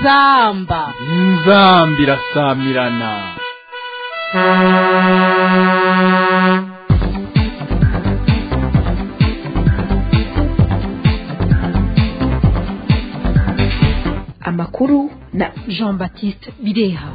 inzamba inzamba irasamirana amakuru na jean baptiste bireha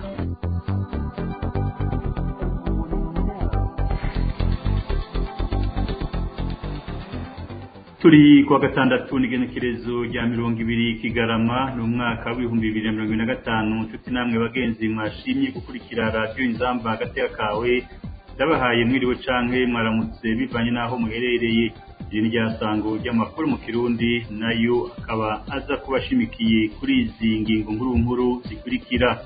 turi kuwa gatandatu n'igenekerezo rya mirongo ibiri kigarama ni umwaka w'ibihumbi bibiri na mirongo ine na gatanu nshuti namwe bagenzi mwashimye gukurikira radiyo inzamba hagati kawe ndabahaye mwiriwe canke mwaramutse bivanye n'aho muherereye iri ni ryasango ry'amakuru mu kirundi nayo akaba aza kuba ashimikiye kuri izi ngingo nkuru nkuru zikurikira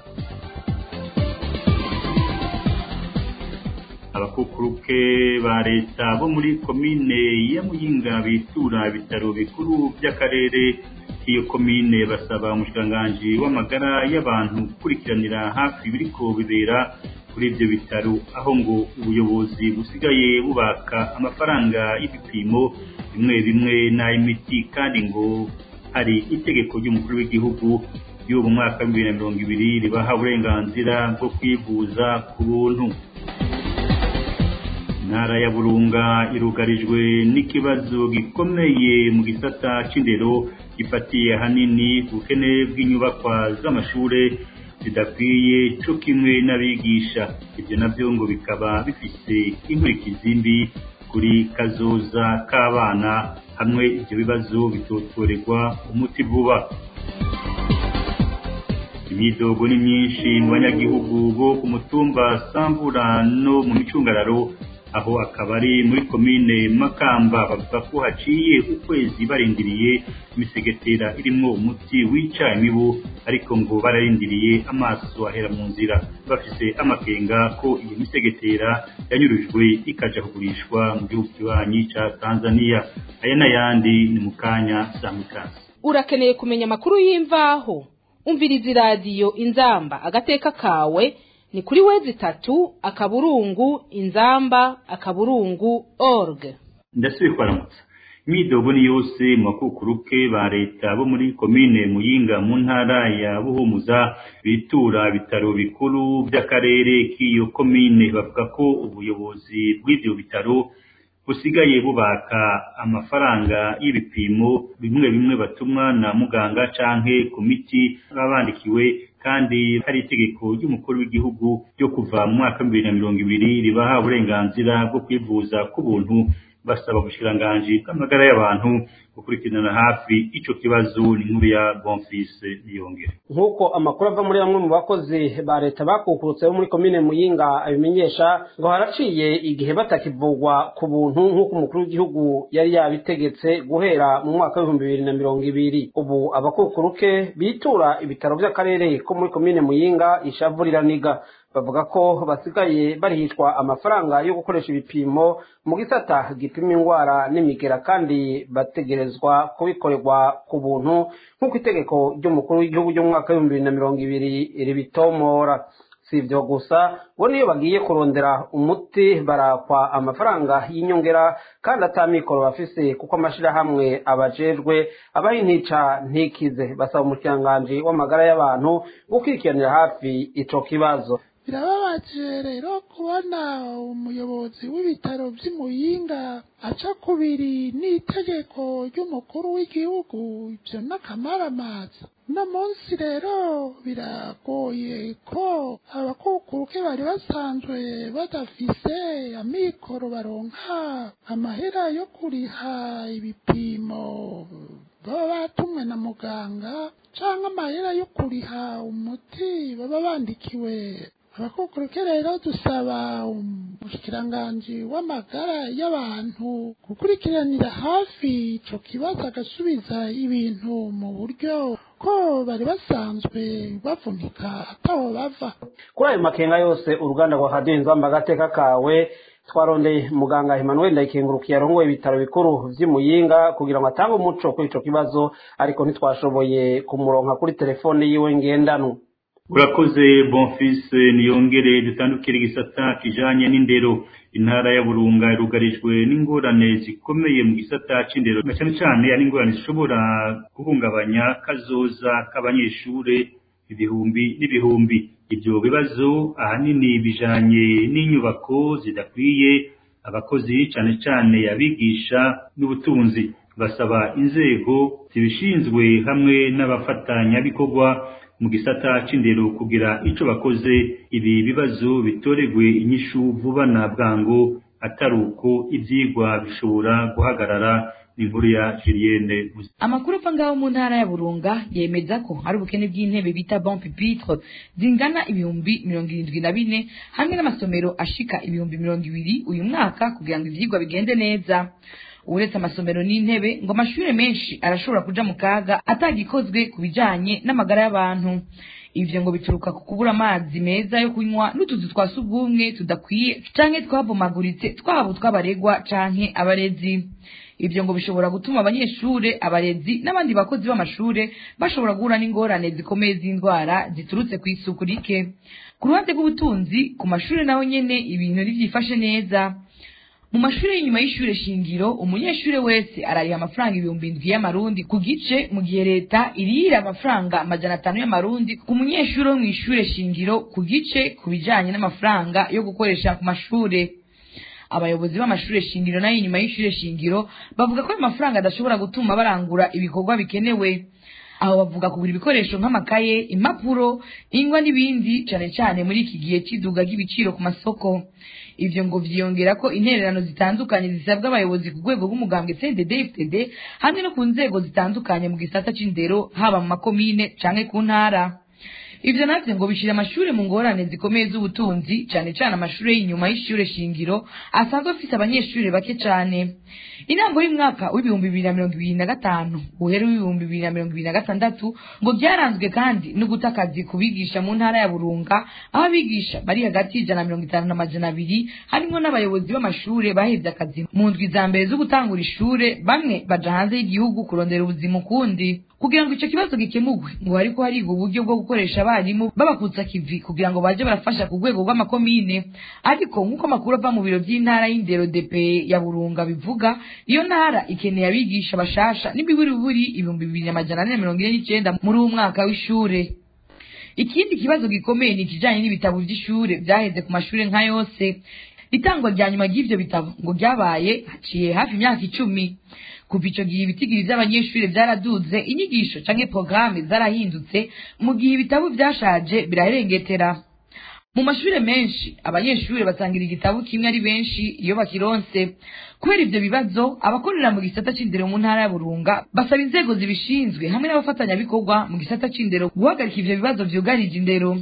abakukuruke ba leta bo muri komine ya muyinga bitura ibitaro bikuru by'akarere k'iyo komine basaba umushikiranganji w'amagara y'abantu gukurikiranira hafi ibiriko bibera kuri ibyo bitaro aho ngo ubuyobozi busigaye bubaka amafaranga y'ibipimo bimwe bimwe n'ay'imiti kandi ngo hari itegeko ry'umukuru w'igihugu ry'ubu mwaka w'ibihumbi bibiri na mirongo ibiri ribaha uburenganzira bwo kwivuza ku buntu intara ya burunga irugarijwe n'ikibazo gikomeye mu gisata c'indero gifatiye ahanini ubukene bw'inyubakwa z'amashure zidakwiye co kimwe n'abigisha ibyo navyo ngo bikaba bifise inkurikizi mbi kuri kazoza k'abana hamwe ivyo bibazo bitotorerwa umuti vuba imyidogo ni myinshi mu banyagihugu bo ku mutumba sambura no mu micungararo aho akaba ari muri komine makamba bavuga ko haciye ukwezi barindiriye imisegetera irimwo umuti wica imibu ariko ngo bararindiriye amaso ahera mu nzira bafise amakenga ko iyo misegetera yanyurujwe ikaja kugurishwa mu gihugu kibanyi ca tanzania aya n'ayandi ni mu kanya samikasi urakeneye kumenya amakuru y'imvaho umviriza iradiyo inzamba agateka kawe ni kuri wezi tatu akaburungu inzamba akaburungu org ndasubiye kwaramutsa imyidogo ni yose mu bakukuruke ba leta bo muri komine muyinga mu ntara ya buhumuza bitura ibitaro bikuru by'akarere k'iyo komine bavuga ko ubuyobozi bw'ibyo bitaro busigaye bubaka amafaranga y'ibipimo bimwe bimwe batumwa na muganga canke ku miti baba bandikiwe kandi hari itegeko ry'umukuru w'igihugu ryo kuva mu mwaka w'ibibiri na mirongo ibiri ribaha uburenganzira bwo kwivuza ku buntu basaba ubushikiranganji bw'amagara y'abantu gukurikirana hafi ico kibazo ni inkuru ya bonfise niyongere nk'uko amakuru ava muri bamwe mu bakozi ba leta bakukurutse bo muri komine muyinga abimenyesha ngo haraciye igihe batakivugwa ku buntu nk'uko umukuru w'igihugu yari yabitegetse guhera mu mwaka w'ibihumbi bibiri na mirongo ibiri ubu abakukuruke bitura ibitaro by'akarere ko muri komine muyinga ishavu riraniga bavuga ko basigaye barihishwa amafaranga yo gukoresha ibipimo mu gisata gipima indwara n'imigera kandi bategerezwa kubikorerwa ku buntu nk'uko itegeko ry'umukuru w'igihugu ry'umwaka w'ibihumbi bibiri na mirongo ibiri ribitomora si ibyo gusa bo niyo bagiye kurondera umuti barakwa amafaranga y'inyongera kandi atamikoro bafise kuko amashyirahamwe abajejwe abaha intica ntikize basaba umukiranganji w'amagara y'abantu gukurikiranira hafi ico kibazo birababaje rero kubona umuyobozi w'ibitaro by'imuyinga aca kubiri n'itegeko ry'umukuru w'igihugu ibyo n'akamaramaza uno munsi rero biragoye ko abakukuruke bari basanzwe badafise amikoro baronka amahera yo kuriha ibipimo baba batumwe na muganga cyangwa amahera yo kuriha umuti baba bandikiwe abakukuruke rero dusaba umushikiranganji w'amagara y'abantu gukurikiranira hafi ico kibazo agasubiza ibintu mu buryo ko bari basanzwe bavunika ataho bava kuri ayo makenga yose uruganda rwa radiyo inzamba agateka kawe twarondeye muganga Emmanuel ndayikengurukiye arongoye ibitaro bikuru vy'imuyinga kugira ngo atange umuco kuri ico kibazo ariko ntitwashoboye kumuronka kuri telefone yiwe ngendanwa urakoze bonfise niyongere dutandukire igisata kijanye n'indero intara ya burunga irugarijwe n'ingorane zikomeye mu gisata c'indero na cane cane ari ingorane zishobora guhungabanya kazoza k'abanyeshure ibihumbi n'ibihumbi ibyo bibazo ahanini bijanye n'inyubako zidakwiye abakozi cane cane abigisha n'ubutunzi basaba inzego zibishinzwe hamwe n'abafatanyabikorwa mu gisata c'indero kugira ico bakoze ibi bibazo bitoregwe inyishu vuba na bwango atari uko ivyigwa bishobora guhagarara inkuru ya Julienne amakuru ava ngaho mu ntara ya burunga yemeza ko hari ubukene bw'intebe bita bon pupitre zingana ibihumbi mirongo irindwi na bine hamwe n'amasomero ashika ibihumbi mirongo ibiri uyu mwaka kugira ngo ivyigwa bigende neza uretse amasomero n'intebe ngo amashure menshi arashobora kuja mu kaga atagikozwe ku bijanye n'amagara y'abantu ivyo ngo bituruka ku kubura amazi meza yo kunywa n'utuzu twa sugumwe tudakwiye canke twabomaguritse twaba utw'abaregwa canke abarezi ivyo ngo bishobora gutuma abanyeshure abarezi n'abandi bakozi b'amashure bashobora guhura n'ingorane zikomeye z'indwara ziturutse kw'isuku rike ku ruhande rw'ubutunzi ku mashure naho nyene ibintu ntivyifashe neza mu mashuri y'inyuma y'ishure shingiro umunyeshure wese arariha amafaranga ibihumbi indwi y'amarundi ku gice mu gihe leta irihira amafaranga amajana atanu y'amarundi ku munyeshure wo mw'ishure shingiro ku gice ku bijanye n'amafaranga yo gukoresha ku mashure abayobozi b'amashure shingiro nayo inyuma y'ishure shingiro bavuga ko ayo mafaranga adashobora gutuma barangura ibikorwa bikenewe aho bavuga kugura ibikoresho nk'amakaye impapuro ingwa n'ibindi cane cane muri iki gihe c'iduga ry'ibiciro ku masoko ivyo ngo vyiyongera ko intererano zitandukanye zisabwa abayobozi ku rwego rw'umugambwe CNDD FDD hamwe no ku nzego zitandukanye mu gisata c'indero haba mu makomine canke ku ntara ivyo navyo ngo bishira amashure mu ngorane zikomeye z'ubutunzi cane cane amashure y'inyuma y'ishure shingiro asanzwe afise abanyeshure bake cane intango y'umwaka w'ibihumbi bibiri na mirongo ibiri na gatanu uhera w'ibihumbi bibiri na mirongo ibiri na gatandatu ngo byaranzwe kandi no guta akazi ku bigisha mu ntara ya burunga aho abigisha bari hagati y'ijana na mirongo itanu n'amajana abiri harimwo n'abayobozi b'amashure bahevye akazi mu ndwi za mbere zo gutangura ishure bamwe baja hanze y'igihugu kurondera ubuzima ukundi kugira ngo ico kibazo gikemurwe ngo hariko hariga uburyo bwo gukoresha abarimu babakutsa kivi kugira ngo baje barafasha ku rwego rw'amakomine ariko nk'uko amakuru ava mu biro vy'intara y'indero dp ya burunga bivuga iyo ntara ikeneye abigisha bashasha n'imiburiburi ibihumbi bibiri n'amajana ane na mirongo ine n'icenda muri uwo mwaka w'ishure ikindi kibazo gikomeye ni ikijanye n'ibitabo vy'ishure vyaheze ku mashure nka yose itangwa rya nyuma ry'ivyo bitabo ngo ryabaye haciye hafi imyaka icumi kuva ico gihe ibitigiri vy'abanyeshure vyaraduze inyigisho canke porogaramu zarahindutse mu gihe ibitabo vyashaje biraherengetera mu mashure menshi abanyeshure basangira igitabo kimwe ari benshi iyo bakironse kubera ivyo bibazo abakorera mu gisata c'indero mu ntara ya burunga basaba inzego zibishinzwe hamwe n'abafatanyabikorwa mu gisata c'indero guhagarika ivyo bibazo vyugarije indero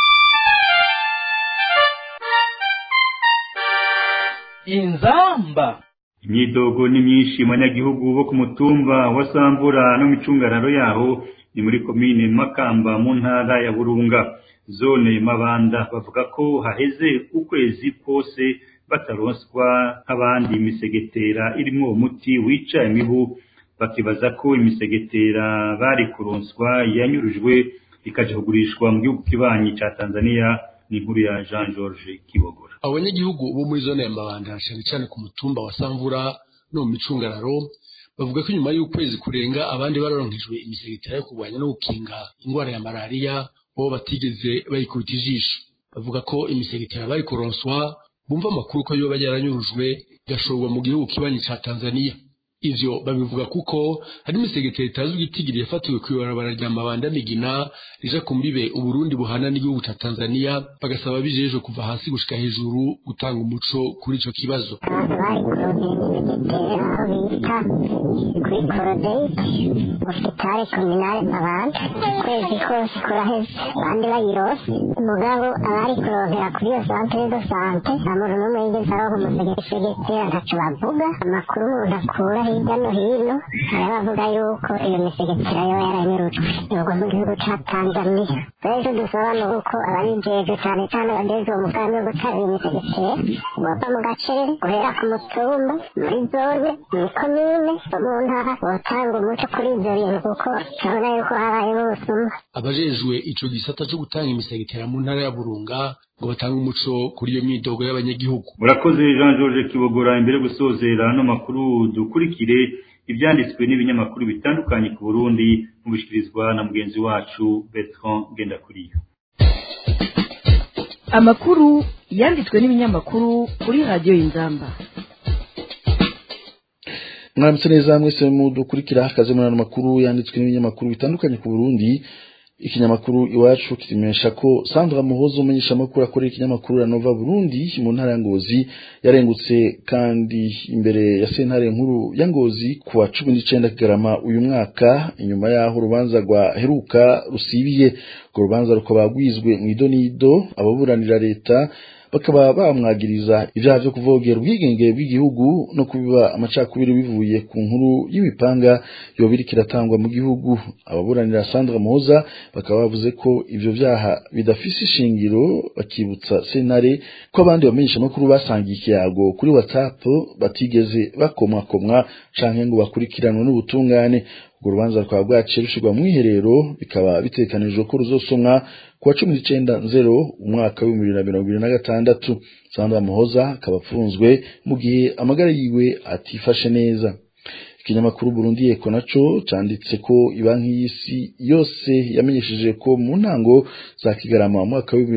inzamba imyidogo ni myinshi mu banyagihugu bo ku mutumba wa Sambura no micungararo yaho ni muri komine Makamba mu ntara ya Burunga zone Mabanda bavuga ko haheze ukwezi kose bataronswa nk'abandi imisegetera irimwo umuti wica imibu bakibaza ko imisegetera bari kuronswa yanyurujwe ikaja kugurishwa mu gihugu kibanyi ca Tanzania ni inkuru ya Jean George Kibogora abanyagihugu bo muri zone ya mabanda cyane cyane ku mutumba wa samvura no mu micungararo bavuga ko inyuma y'ukwezi kurenga abandi bararonkejwe imisegetera yo kurwanya no gukinga indwara ya malariya bo batigeze bayikubita ijisho bavuga ko imisegetera bari kuronswa bumva amakuru ko yoba yaranyurujwe igashorwa mu gihugu kibanyi ca tanzania ivyo babivuga kuko hari imisegetera itazwi igitigiri yafatiwe kw'ibarabara rya mabanda migina rija ku mbibe uburundi buhana n'igihugu ca tanzania bagasaba bijejwe kuva hasi gushika hejuru gutanga umuco kuri ico kibazo kuri korodeye hosipitale kominale mabanda ukwezi kose kuraheze abandi bayirose mugabo abari kuronkera kuri iyo santere do sante nta muntu n'umwe yigeze aronka umusegetera ntaco bavuga amakuru umuntu akura hirya no hino hari abavuga yuko iyo misegetera yo yaranyurujwe yogwa mu gihugu ca tanzania rero dusaba ni uko ababijejwe cane cane badeze uwo mugambi wo gutanga iyo misegetera bava mu gacerere guhera ku mutumba muri zone muri komine mu ntara botanga umuco kuri ivyo bintu kuko turabona yuko habayemo ubusuma abajejwe ico gisata co gutanga imisegetera mu ntara ya burunga ngo batange umuco kuri iyo myidogo y'abanyagihugu murakoze Jean George Kibogora imbere yo gusozera ano makuru dukurikire ibyanditswe n'ibinyamakuru bitandukanye ku burundi mubishikirizwa na mugenzi wacu bertrand ngendakuriyo amakuru yanditswe n'ibinyamakuru kuri radiyo y'inzamba mwaramutse neza mwese mudukurikira akazi muri ano makuru yanditswe n'ibinyamakuru bitandukanye ku burundi ikinyamakuru iwacu kimenyesha ko sandra muhozo umenyesha amakuru akorera ikinyamakuru ranova burundi mu ntara ya ngozi yarengutse kandi imbere ya sentare nkuru ya ngozi ku wa cumi n'icenda kigarama uyu mwaka inyuma y'aho urubanza rwaheruka rusibiye urwo rubanza rukaba rwizwe mu idonido ababuranira leta bakaba bamwagiriza ibyaha byo kuvogera ubwigenge bw'igihugu no kubiba amacakubiri bivuye ku nkuru y'imipanga yoba iriko iratangwa mu gihugu ababuranira Sandra Muhoza bakaba bavuze ko ivyo vyaha bidafise ishingiro bakibutsa sentare ko abandi bamenyesha amakuru basangiye ikiyago kuri WhatsApp batigeze bakomwakomwa canke ngo bakurikiranwe n'ubutungane urwo rubanza rukaba bwaciye rushirwa mu iherero bikaba bitekanijwe ko ruzosomwa ku wa cumi n'icenda nzero umwaka w'ibihumbi bibiri na mirongo ibiri na gatandatu sandra muhoza akaba apfunzwe mu gihe amagara yiwe atifashe neza ikinyamakuru Burundi Eko naco canditse ko ibanki y'isi yose yamenyesheje ko mu ntango za Kigarama mu mwaka wa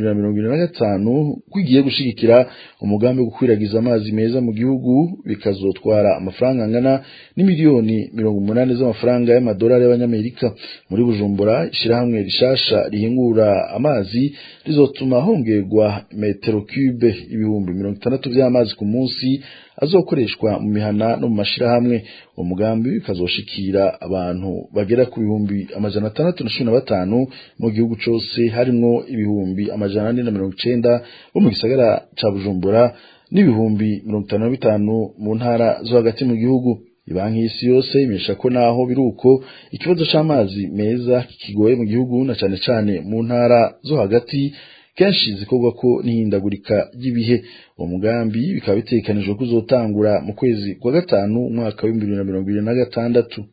2025 kwigiye gushigikira umugambi wo gukwiragiza amazi meza mu gihugu bikazotwara amafaranga angana n'imiliyoni 80 z'amafaranga y'amadolari y'abanyamerika muri Bujumbura ishirahamwe rishasha rihingura amazi rizotuma hongerwa metero cube ibihumbi 60 by'amazi ku munsi azokoreshwa mu mihana no mu mashirahamwe uwo mugambi ukazoshikira abantu bagera ku bihumbi amajana atandatu na cumi na batanu mu gihugu cose harimwo ibihumbi amajana ane na mirongo icenda bo mu gisagara ca bujumbura n'ibihumbi mirongo itanu na bitanu mu ntara zo hagati mu gihugu ibanki y'isi yose imesha ko naho biruko ikibazo c'amazi meza kikigoye mu gihugu na cane cane mu ntara zo hagati kenshi zikorwa ko n'ihindagurika ry'ibihe uwo mugambi bikaba bitekanijwe ko uzotangura mu kwezi kwa gatanu umwaka w'ibihumbi bibiri na mirongo ibiri na gatandatu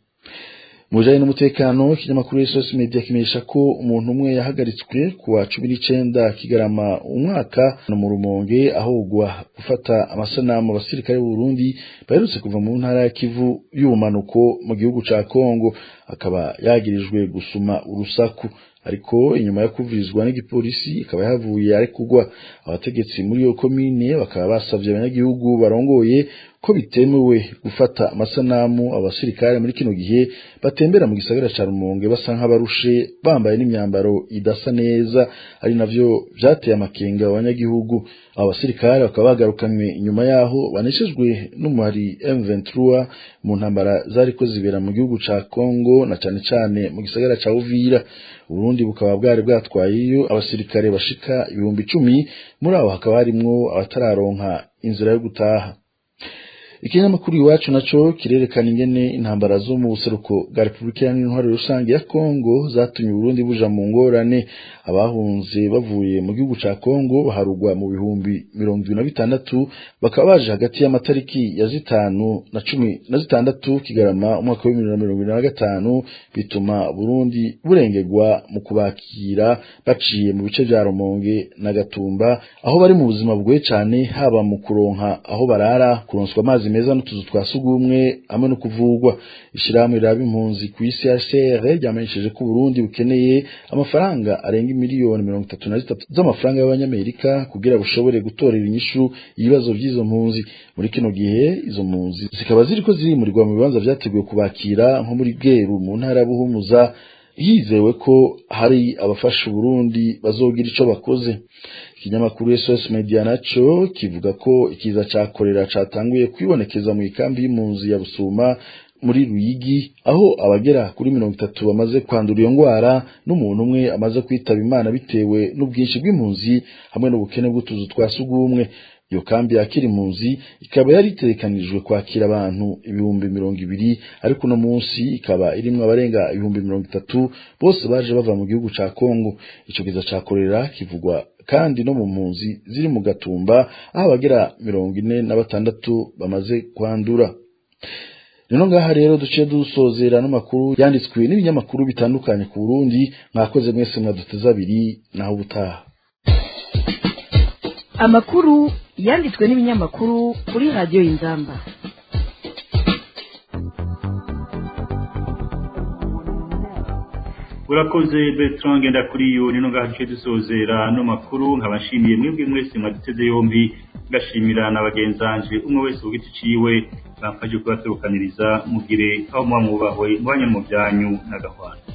mu bijanye n'umutekano ikinyamakuru SOS Media kimenyesha ko umuntu umwe yahagaritswe ku wa cumi n'icenda kigarama umwaka no mu rumonge ahogwa gufata amasanamu abasirikare b'u Burundi baherutse kuva mu ntara ya Kivu y'ubumanuko mu gihugu ca Kongo akaba yagirijwe gusuma urusaku ariko inyuma yo kuvirizwa n'igipolisi ikaba yahavuye ari kugwa abategetsi muri iyo komine bakaba basavye abanyagihugu barongoye ko bitemewe gufata amasanamu abasirikare muri kino gihe batembera mu gisagara ca Rumonge basa nk'abarushe bambaye n'imyambaro idasa neza ari navyo vyateye amakenga abanyagihugu abo basirikare bakaba bagarukanywe inyuma yaho baneshejwe n'umuhari M23 mu ntambara zariko zibera mu gihugu ca Congo na cane cane mu gisagara ca Uvira Burundi bukaba bwari bwatwayeyo abasirikare bashika ibihumbi icumi muri abo hakaba harimwo abatararonka inzira yo gutaha ikinyamakuru iwacu naco kirerekana ingene intambara zo mu buseruko bwa Repubulika Iharanira Intwaro Rusange ya Kongo zatumye Burundi buja mu ngorane abahunze bavuye mu gihugu ca Kongo baharugwa mu bihumbi mirongo ibiri na bitandatu bakaba baje hagati y'amatariki ya zitanu na cumi na zitandatu Kigarama umwaka w'ibihumbi na mirongo ibiri na gatanu bituma Burundi burengerwa mu kubakira baciye mu bice vya Rumonge na Gatumba aho bari mu buzima bugoye cane haba mu kuronka aho barara kuronswa amazi meza n'utuzu twa sugumwe hamwe no kuvugwa ishirahamwe riraba impunzi ku isi HCR ryamenyesheje ko Burundi bukeneye amafaranga arenga miliyoni mirongo itatu na zitatu z'amafaranga y'abanyamerika kugira bushobore gutorera inyishu ibibazo by'izo mpunzi muri kino gihe izo mpunzi zikaba ziriko zirimurirwa mu bibanza vyateguwe kubakira nko muri Bweru mu ntara ya Buhumuza hizewe ko hari abafasha Burundi bazogira ico bakoze ikinyamakuru SOS Media naco kivuga ko ikiza ca kolera catanguye kwibonekeza mu ikambi y'impunzi ya Busuma muri Ruyigi aho abagera kuri mirongo itatu bamaze kwandura iyo ngwara n'umuntu umwe amaze kwitaba Imana bitewe n'ubwinshi bw'impunzi hamwe n'ubukene bw'utuzu twa sugumwe iyo kambi yakira impunzi ikaba yari itegekanijwe kwakira abantu ibihumbi mirongo ibiri ariko uno munsi ikaba irimwo abarenga ibihumbi mirongo itatu bose baje bava mu gihugu ca Kongo ico kiza ca kolera kivugwa kandi no mu mpunzi ziri mu gatumba aho abagera mirongo ine na batandatu bamaze kwandura rero ngaha rero duciye dusozera n'amakuru yanditswe n'ibinyamakuru bitandukanye ku Burundi mwakoze mwese mwaduteze abiri naho ubutaha amakuru yanditswe n'ibinyamakuru kuri radiyo y'inzamba urakoze Bertrand ngenda kuri yo nino gace dusozera no makuru nkabashimiye mwebwe mwese mwaduteze yombi ngashimira na bagenzanje umwe wese ku giti ciwe bamfashe kubaturukaniriza mugire aho muba mwubahwe mubanye mu byanyu n'agahwana